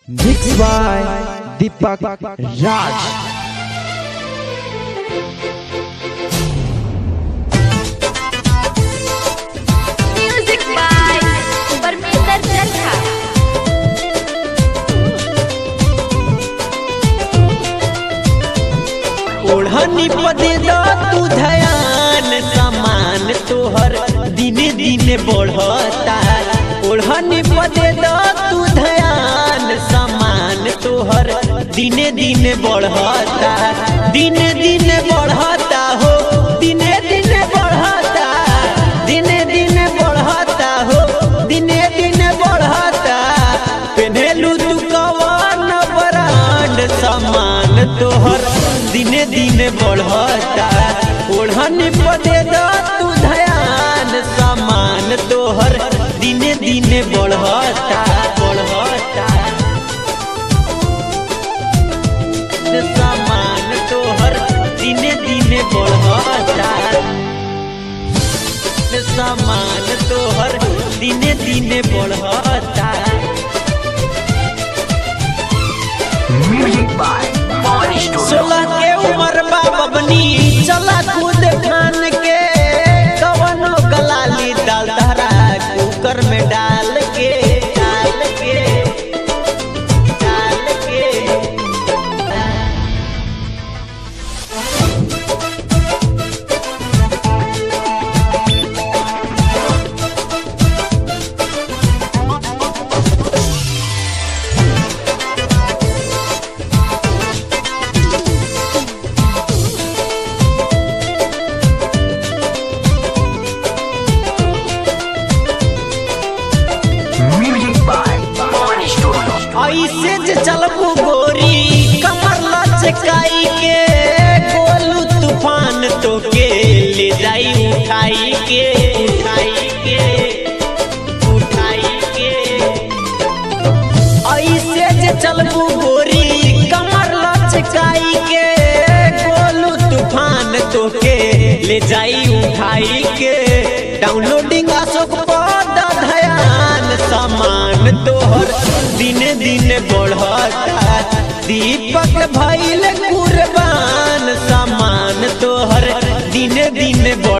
Mixed by Deepak Raj. Music by Parminder Chatha. ओढ़नी पदे द तू धयान समान तोहर दिने दिने बढ़ता ओढ़नी पदे द तू धयान समान तोहर दिने दिने बढ़ता दिने दिने बढ़ता हो दिने दिने बढ़ता दिने दिने बढ़ता हो दिने दिने बढ़ता पेन्हेलू तू कवन ब्रांड समान तोहर दिने दिने बढ़ता ओढ़न पदे द तू धयान समान तोहर दिने दिने बढ़ता बढ़ता समान तोहर दिने दिने बढ़ता समान तोहर दिने दिने बढ़ता सोलह के उम्र बाबनी चला कूद खान के कवनो गलाली डाल धरा कुकर में डाल के डाल के डाल के ऐसे जे चलबू गोरी कमर लचकाई के गोलू तूफान तो के ले जाई उठाई के उठाई के उठाई के ऐसे जे चलबू गोरी कमर लचकाई के गोलू तूफान तो के ले जाई उठाई के डाउनलोडिंग अशोक पद धयान समान तोहर दिने दिने बढ़ता दीपक भैल